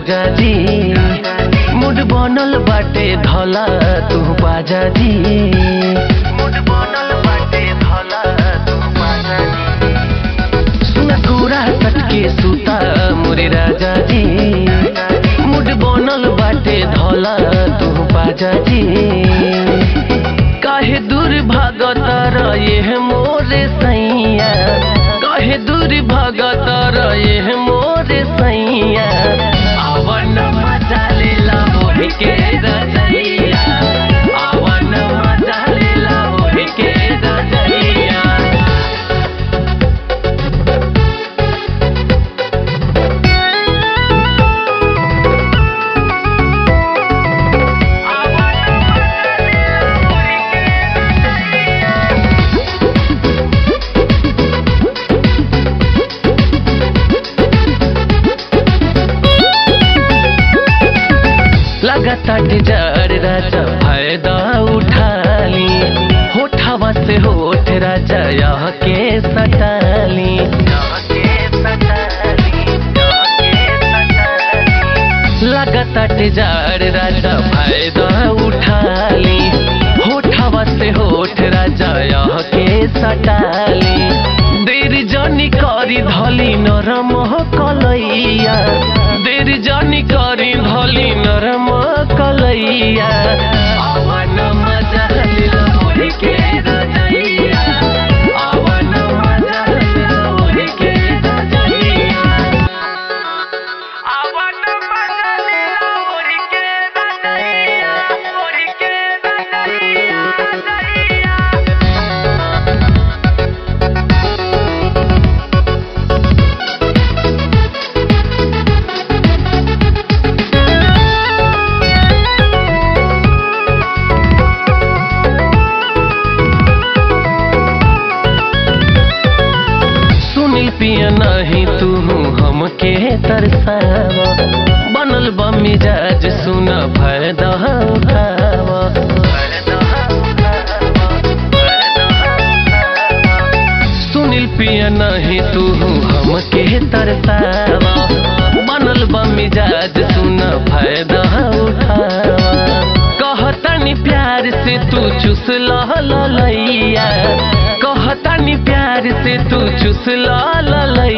राजा जी मुड बनल बाटे धला तू बाजा जी मुड बनल बाटे धला तू बाजा जी सुन कुरा सटके सुता मोरे राजा जी मुड बनल बाटे धला तू बाजा जी काहे दूर भागत रहे मोरे सैया काहे दूर भागत रहे मोरे सैया आवन मजा लेला मोहि के रजैया आवन मजा लेला मोहि के रजैया लगातार जार राजा फायदा उठाली होठावा से होठ राजा यह के सटाली लगातार जार राजा फायदा उठाली होठावा से होठ राजा यह के सटाली देर जनी करी धली नरम कलैया देर जनी करी धली नरम कलैया आवन मजा लिला मोहि के रजैया आवन मजा लिला मोहि के रजैया आवन मजा लिला मोहि के रजैया मोहि के रजैया रजैया सुनील पिया नहीं तू हमके तरसावा बनल बा मिजाज सुन फायदा उठावा सुनील पिया नहीं तू हमके तरसावा बनल बा मिजाज सुन फायदा उठावा कहतनी प्यार से तू चुस लैया कहतनी प्यार से तू चुस लैया